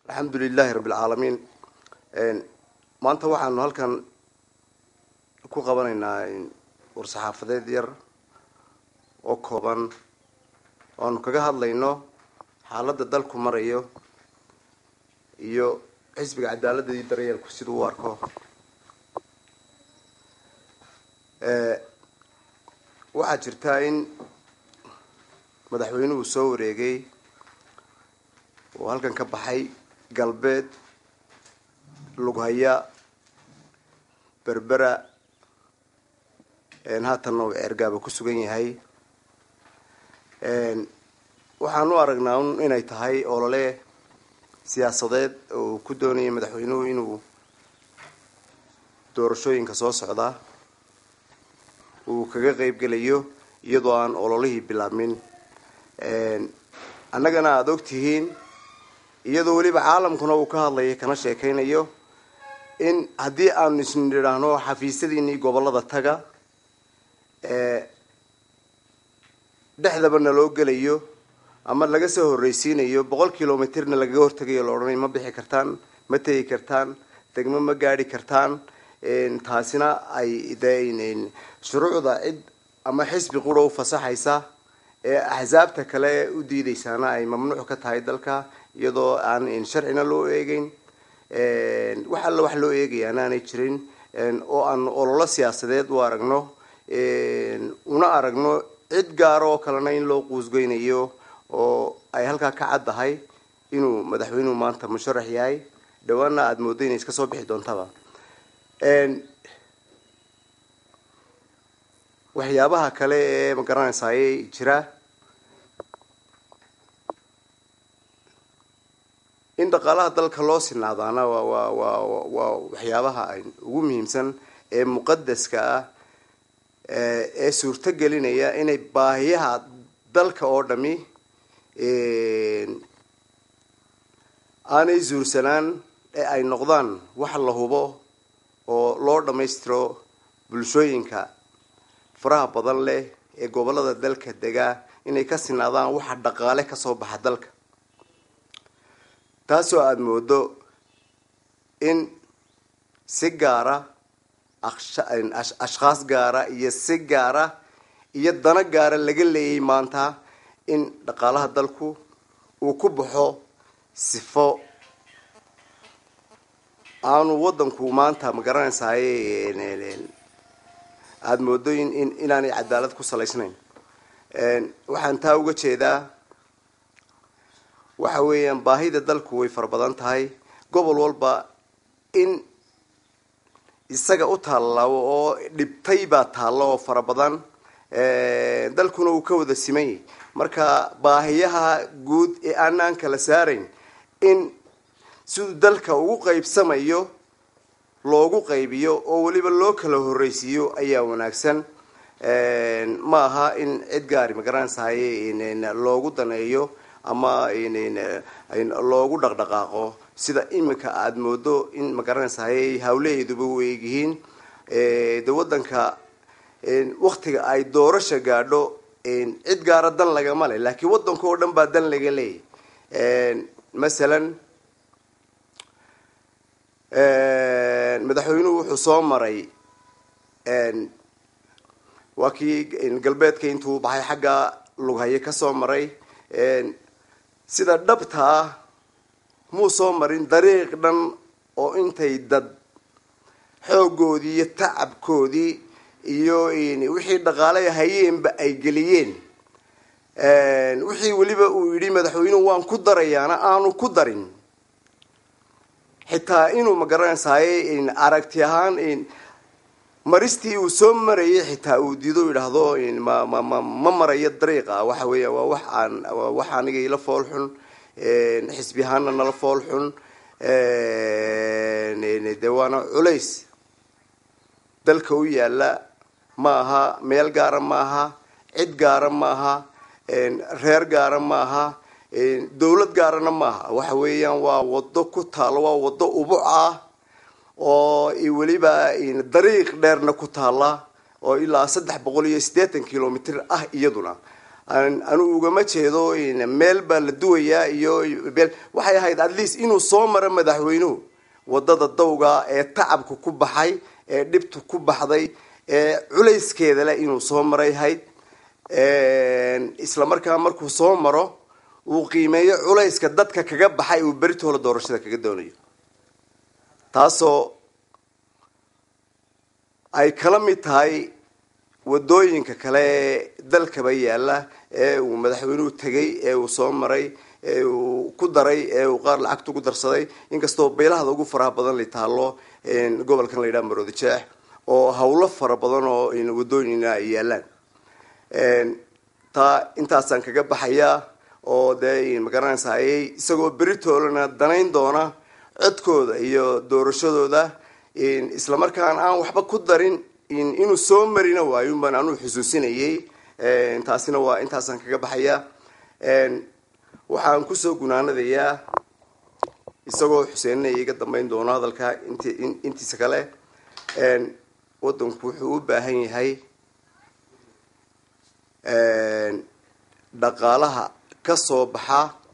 alxamdu lilahi rabbi alcaalamiin maanta waxaanu halkan ku qabanaynaa war-saxaafadeed yar oo kooban oanu kaga hadlayno xaaladda dalku marayo iyo xisbiga cadaaladda iyo daryeelku siduu u arko waxaa jirtaa in madaxweynuhu soo wareegay oo halkan ka baxay galbeed lughaya berbera haatanna uu ceergaaba ku sugan yahay waxaan u aragnaa un inay tahay olole siyaasadeed oo ku doonaya madaxweynuhu inuu doorashooyinka soo socda uu kaga qeyb gelayo iyadoo aan ololihii bilaabmin annagana aada og tihiin iyadoo weliba caalamkuna uu ka hadlayo kana sheekaynayo in haddii aanu isnidhaahno xafiisyadiinii gobollada taga dhexdaba naloo gelayo ama laga soo horreysiinayo boqol kilomitirna lagaga hortegayo la odhanay ma bixi kartaan ma tegi kartaan degmo ma gaadhi kartaan taasina ay de shuruucda cid ama xisbi qura u fasaxaysa ee axsaabta kale u diideysaana ay mamnuuc ka tahay dalka iyadoo aan sharcina loo eegeyn wax alla wax loo eegayaana aanay jirin oo aan ololo siyaasadeed u aragno una aragno cid gaara oo kalena in loo quusgeynayo oo ay halkaa ka caddahay inuu madaxweynuhu maanta musharax yahay dhawaana aada mooddo inay iska soo bixi doontaba waxyaabaha kale ee magaranaysaayey jira in dhaqaalaha dalka loo sinaadaana waa waa waa waa waxyaabaha ugu muhiimsan ee muqadaska ah ee suurto gelinaya inay baahiyaha dalka oo dhami aanay zuursanaan ee ay noqdaan wax la hubo oo loo dhammaystiro bulshooyinka faraha badan leh ee gobollada dalka degaa inay ka sinaadaan waxa dhaqaale kasoo baxa dalka taasoo aada moodo in si gaara ashkhaas gaara iyo si gaara iyo dano gaara laga leeyay maanta in dhaqaalaha dalku uu ku baxo sifo aanu waddanku maanta ma garanaysaay aada moodo in in inaanay cadaalad ku salaysnayn waxaan taa uga jeedaa waxa weeyaan baahida dalku way fara badan tahay gobol walba in isaga u taallabo oo dhibtay baa taallo oo fara badan dalkuna uu ka wada simanyay marka baahiyaha guud ee aanaan kala saarayn in siduu dalka ugu qaybsamayo loogu qaybiyo oo weliba loo kala horreysiiyo ayaa wanaagsan ma aha in cid gaari magaranaysahay loogu daneeyo ama loogu dhaqdhaqaaqo sida imika aada moodo in magaranaysahay hawlaheeduba u eegyihiin de waddanka waktiga ay doorasha gaadho cid gaara dan lagama leh laakiin waddanka oo dhan baa dan laga leeyahy masalan madaxweynuhu wuxuu soo maray waa kii galbeedka intuu baxay xagga lughaye ka soo maray sida dhabta ah muu soo marin dariiq dhan oo intay dad xooggoodii iyo tacabkoodii iyo wixii dhaqaalay hayeenba ay geliyeen wixii weliba uu yidhi madaxweynuhu waan ku darayaana aanu ku darin xitaa inuu magaranaysaay aragti ahaan maristii uu soo marayay xitaa uu diido yidhaahdo ma ma ma ma marayo dariiqa waxa weeya waa wax aan wax aniga ila fool xun xisbi ahaana nala fool xun de waana culays dalka u yaala ma aha meel gaara ma aha cid gaara ma aha reer gaara ma aha dawlad gaarana maaha waxa weeyaan waa wado ku taalo waa wado ubuc ah oo weliba dariiq dheerna ku taala oo ilaa saddex boqol iyo siddeetan kilomitr ah iyaduna anu ugama jeedo meel baa la duwayaa iyo meel waxay ahayd at least inuu soo maro madaxweynuhu wadada dawga ee tacabka ku baxay ee dhibta ku baxday ee culayskeeda leh inuu soo maray ahayd isla markaa markuu soo maro uu qiimeeyo culayska dadka kaga baxay uu beritoola doorashada kaga doonayo taasoo ay kala mid tahay wadooyinka kale ee dalkaba yaala ee uu madaxweynuhu tegay ee uu soo maray ee uu ku daray ee uu qaar lacagta ugu darsaday inkastoo beelahada ugu faraha badan la taalo gobolkan la yidhaha maroodi jeex oo hawlo fara badan oo wadooyina ay yaalaan taa intaasaan kaga baxayaa oo dee magaranaysa ayay isagoo beritoolana danayn doona codkooda iyo doorashadooda isla markaan aan waxba ku darin inuu soo marina waayo baan anuu xusuusinayay taasina waa intaasaan kaga baxayaa waxaan kusoo gunaanadayaa isagoo xuseenna iga dambeyn doono hadalka int intiisa kale wadanku wuxuu u baahan yahay dhaqaalaha ka soo baxa